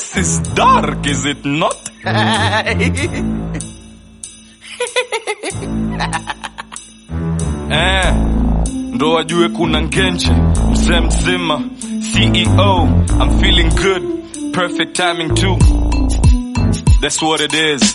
This is dark, is it not? eh, ndo wajue kuna ngenje mzee mzima CEO I'm feeling good perfect timing too That's what it is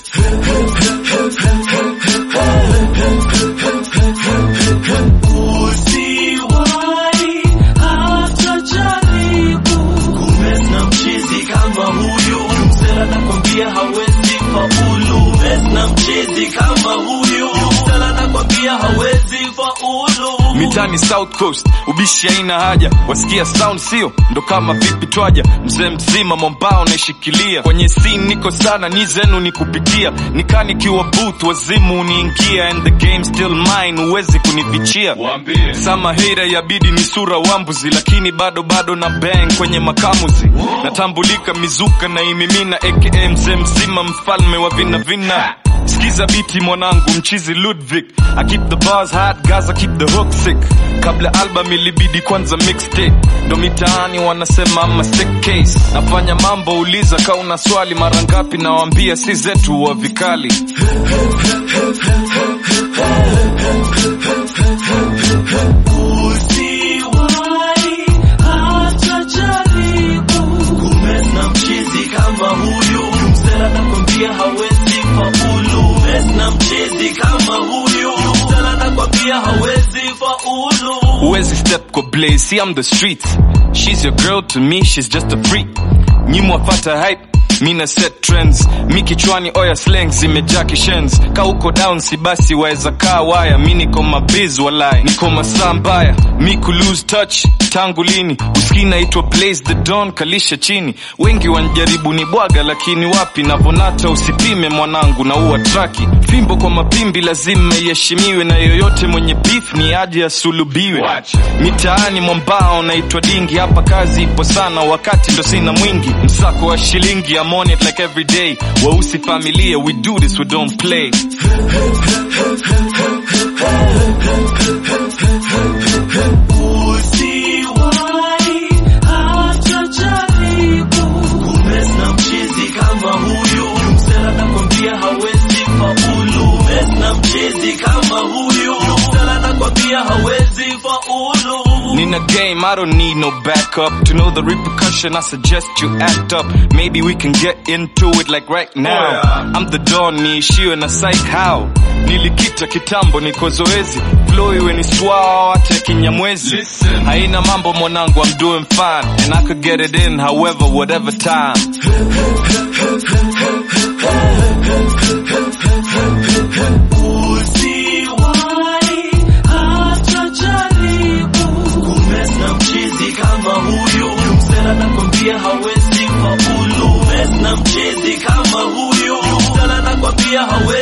Usiwahi hata jaribu kumess na mchizi kama huyu, msela nakwambia hawezi faulu. Mess na mchizi kama huyu, msela nakwambia hawezi faulu. mitani south coast ubishi haina haja wasikia sound sio ndo kama vipi twaja mzee mzima mombao naishikilia kwenye scene niko sana ni zenu ni kupitia nikanikiwa booth wazimu uniingia and the game still mine huwezi kunifichia sama hira yabidi ni sura wambuzi lakini bado bado na bang kwenye makamuzi natambulika mizuka na imimina aka mzee mzima mfalme wa vina vina Skiza biti mwanangu mchizi Ludwig I keep the bars hot guys I keep the hook sick Kabla album ilibidi kwanza mixtape Ndo mitaani wanasema ama sick case Nafanya mambo uliza ka una swali mara ngapi nawambia si zetu wa vikali Usiwahi hata jaribu kumess na mchizi kama huyu, msela nakwambia hawezi faulu. Mess na mchizi kama huyu, msela nakwambia hawezi faulu. Huwezi step kwa blaze, see I'm the streets She's your girl to me, she's just a freak Nyimwafata hype mina set trends mi kichwani oya slang zimejaa kishens ka uko down si basi waeza kaa waya mi niko mabiz walai niko masaa mbaya mi ku lose touch tangu lini uski naitwa blaze the don kalisha chini wengi wanjaribu ni bwaga lakini wapi navonata usipime mwanangu na uwa traki fimbo kwa mapimbi lazima iheshimiwe na yoyote mwenye beef ni aje asulubiwe mitaani mwambao naitwa dingi hapa kazi ipo sana wakati ndo sina mwingi msako wa shilingi I'm on it like every day weusi familia we do this we don't play Usiwahi hata jaribu kumess na mchizi kama huyu, msela nakwambia hawezi faulu. Mess na mchizi kama huyu, msela nakwambia hawezi faulu. Nina game, I don't need no backup. To know the repercussion, I suggest you act up. Maybe we can get into it like right now. I'm the Don, niishiwe na psych how. Nilikita kitambo, niko zoezi. Flow iwe ni swao, hata kinyamwezi. Haina mambo mwanangu, I'm doing fine. And I could get it in however, whatever time. Usiwahi hata jaribu kumess na mchizi kama huyu, msela nakwambia hawezi faulu. Mess na mchizi kama huyu, msela nakwambia hawezi